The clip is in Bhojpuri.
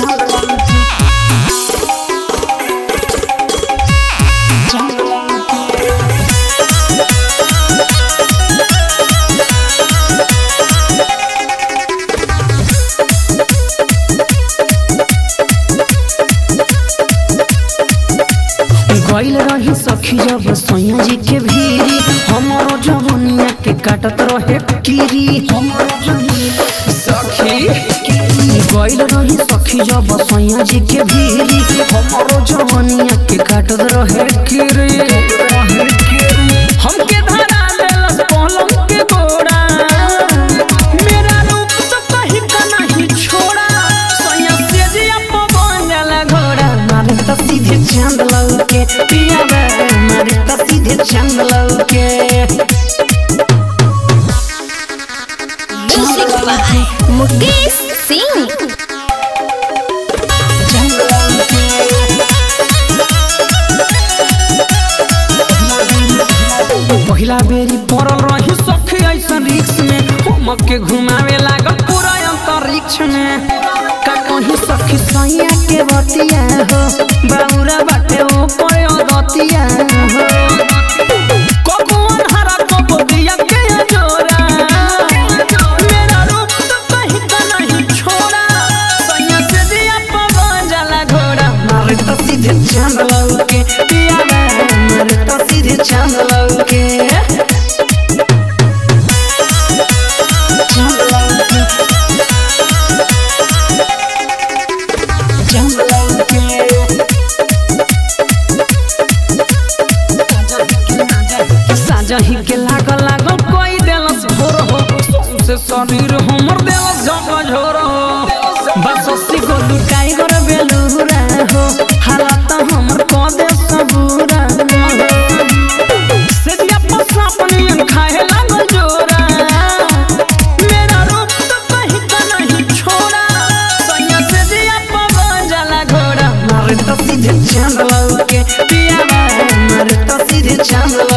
गइल रही सखी जब सैया जी के भीरी हमरो जवनिया के काटत रहे कीरी हमरो जवनिया सखी गइल रही सखी जब सैया जी के भीरी हमरो जवनिया के काटत रहे कीरी हमके धरा देलस पलंग के गोड़ा मेरा रूप तो कहीं का नहीं छोड़ा सैया से जिया पवन जाला घोड़ा मारे तो सीधे चांद लौके पिया बे मारे तो सीधे चांद लौके Music by Mukesh Singh. चांद लौके पहिला बेरी पड़ल रही सखी ऐसन रिक्स में हमके घुमावे लागल पूरा अंतरिक्ष में का कहीं सखी सैया के बतिया हो बाउरा बाटे ओ पर अगतिया हो ककुन हरा कबदिया के जोरा मेरा रूप तो कहीं का नहीं छोड़ा सैया से दिया पवन जाला घोड़ा मारे तो सीधे चांद लौके पिया मारे तो सीधे चांद लौके चांद लौके चांद लौके साजही के लागल लागल कोई देलस भोर हो सौंसे शरीर हमर देलस झक झोर हो बस अस्सी गो लुटाई गर बेलूरा हो हालत हमर क दे सबूरा हो से दिया पसा पनियन खाए लागल जोरा मेरा रूप तो कहीं का नहीं छोड़ा सैया से दिया पवन जाला घोड़ा मारे तो सीधे चांद लौके पिया मारे तो सीधे चांद